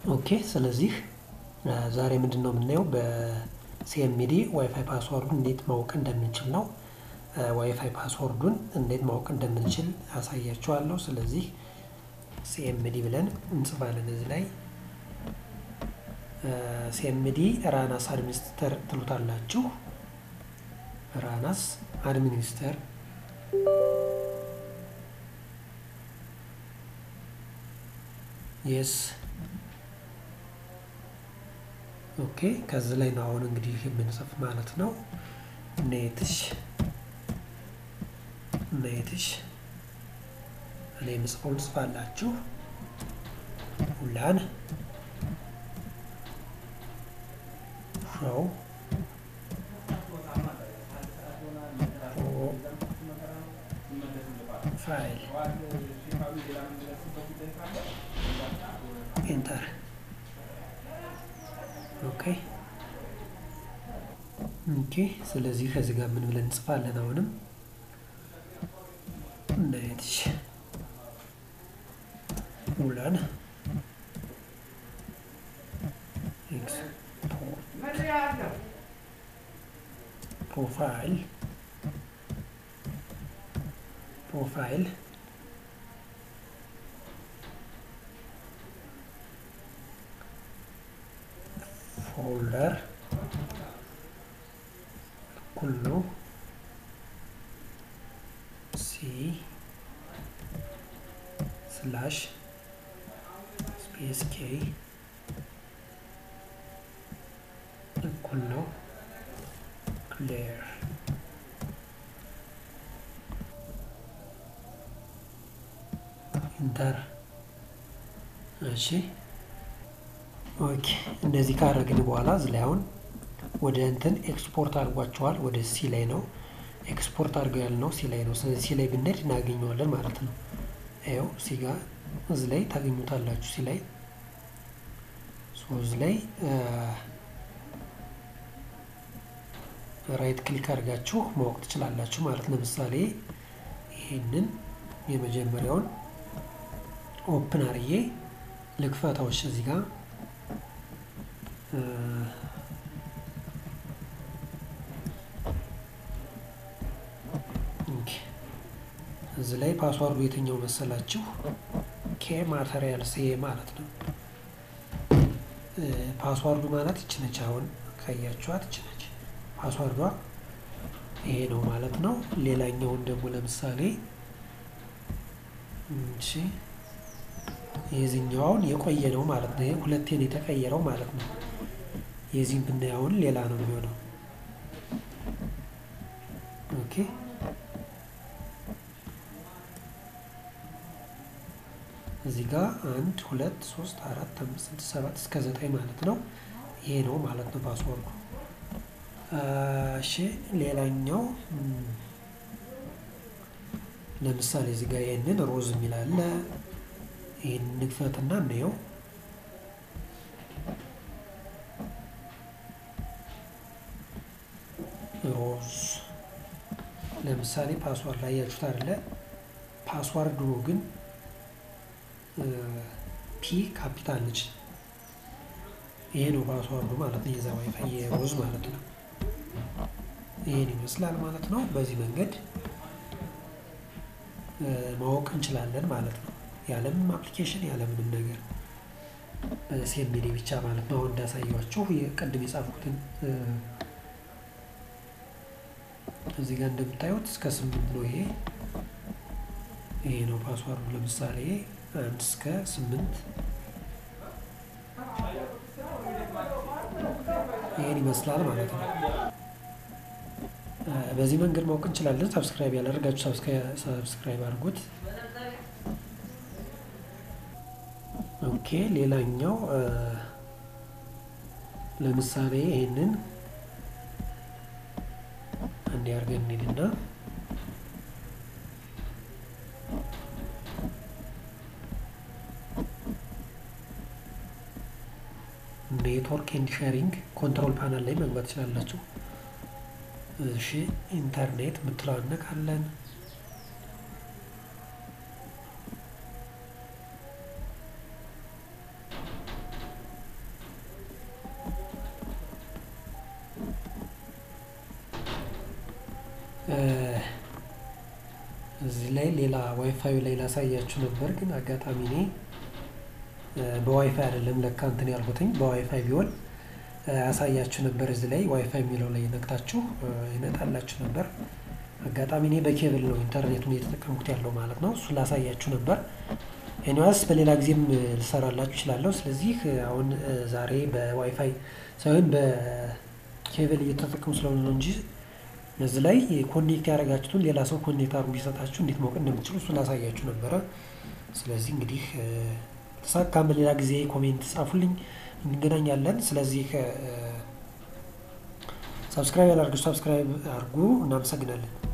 ኦኬ ስለዚህ ዛሬ ምንድን ነው የምናየው በሲኤምዲ ዋይፋይ ፓስወርዱን እንዴት ማወቅ እንደምንችል ነው። ዋይፋይ ፓስወርዱን እንዴት ማወቅ እንደምንችል አሳያችኋለሁ። ስለዚህ ሲኤምዲ ብለን እንጽፋለን እዚህ ላይ ሲኤምዲ ራናስ አድሚኒስተር ትሉታላችሁ። ራናስ አድሚኒስተር የስ ኦኬ። ከዚህ ላይ ነው አሁን እንግዲህ የምንጽፍ ማለት ነው። ኔትሽ ኔትሽ እኔ የምጽፈውን ጽፋላችሁ ሁላን ሾው ፋይል ኢንተር ኦኬ ኦኬ። ስለዚህ ከዚህ ጋር ምን ብለን እንጽፋለን? አሁንም ኔትሽ ውለን ፕሮፋይል ፕሮፋይል ፎልደር እኩል ነው ሲ ስላሽ ስፔስ ኬ እኩል ነው ክሊር ኢንተር እሺ ኦኬ እንደዚህ ካደረግን በኋላ እዚህ ላይ አሁን ወደ እንትን ኤክስፖርት አድርጓቸዋል ወደ ሲ ላይ ነው ኤክስፖርት አድርገው ያልነው ሲ ላይ ነው ስለዚህ ሲ ላይ ብንሄድ እናገኘዋለን ማለት ነው ይኸው ሲ ጋር እዚህ ላይ ታገኙታላችሁ ሲ ላይ እዚህ ላይ ራይት ክሊክ አድርጋችሁ ማወቅ ትችላላችሁ ማለት ለምሳሌ ይህንን የመጀመሪያውን ኦፕን አርዬ ልክፈታዎች እዚህ ጋር እዚህ ላይ ፓስዋርዱ የትኛው መሰላችሁ? ኬ ማተሪያል ሴ ማለት ነው። ፓስዋርዱ ማለት ይችነች። አሁን ካያችኋት ይችነች ፓስዋርዷ ይሄ ነው ማለት ነው። ሌላኛውን ደግሞ ለምሳሌ እሺ የዚህኛውን የቆየ ነው ማለት ነው። ሁለቴን የተቀየረው ማለት ነው። የዚህም ብናየውን ሌላ ነው የሚሆነው። ኦኬ እዚህ ጋር አንድ ሁለት ሶስት አራት አምስት ስድስት ሰባት እስከ ዘጠኝ ማለት ነው። ይሄ ነው ማለት ነው ፓስወርዱ። እሺ ሌላኛው ለምሳሌ እዚህ ጋር ይህንን ሮዝ የሚል አለ። ይህን ንክፈትና እንየው። ሮዝ ለምሳሌ ፓስዋርድ ላይ ያችሁት አይደለ? ፓስዋርዱ ግን ፒ ካፒታል ነች። ይሄ ነው ፓስዋርዱ ማለት ነው። የዛ ዋይፋይ የሮዝ ማለት ነው። ይሄን ይመስላል ማለት ነው። በዚህ መንገድ ማወቅ እንችላለን ማለት ነው። ያለምንም አፕሊኬሽን ያለምንም ነገር በሲኤምዲ ብቻ ማለት ነው። አሁን እንዳሳያችሁ ቅድም የጻፍኩትን እዚህ ጋር እንደምታዩት እስከ ስምንት ነው። ይሄ ይሄ ነው ፓስዋርዱ። ለምሳሌ አንድ እስከ ስምንት ይሄን ይመስላል ማለት ነው። በዚህ መንገድ ማወቅ እንችላለን። ሰብስክራይብ ያላደርጋችሁ ሰብስክራይብ አድርጉት። ኦኬ ሌላኛው ለምሳሌ ይሄንን አንድ አድርገን እንሂድና ኔትወርክ ኤንድ ሼሪንግ ኮንትሮል ፓናል ላይ መግባት ትችላላችሁ። እሺ ኢንተርኔት የምትለዋን ነካለን። ላይ ሌላ ዋይፋዩ ላይ ላሳያችሁ ነበር፣ ግን አጋጣሚ እኔ በዋይፋይ አይደለም ለካ እንትን ያልኩትኝ በዋይፋይ ቢሆን ያሳያችሁ ነበር። እዚህ ላይ ዋይፋይ የሚለው ላይ ነክታችሁ ይመጣላችሁ ነበር። አጋጣሚ እኔ በኬብል ነው ኢንተርኔቱን እየተጠቀምኩት ያለው ማለት ነው። እሱን ላሳያችሁ ነበር። ኤኒዋስ በሌላ ጊዜም ልሰራላችሁ እችላለሁ። ስለዚህ አሁን ዛሬ በዋይፋይ ሳይሆን በኬብል እየተጠቀሙ ስለሆነ ነው እንጂ እዚህ ላይ ኮኔክት ያደረጋችሁትን ሌላ ሰው ኮኔክት አድርጎ ቢሰጣችሁ እንዴት ማወቅ እንደምትችሉ እሱ ላሳያችሁ ነበረ። ስለዚህ እንግዲህ ተሳካም በሌላ ጊዜ ኮሜንት ጻፉልኝ፣ እንገናኛለን። ስለዚህ ሰብስክራይብ ያላርጉ ሰብስክራይብ አድርጉ። እናመሰግናለን።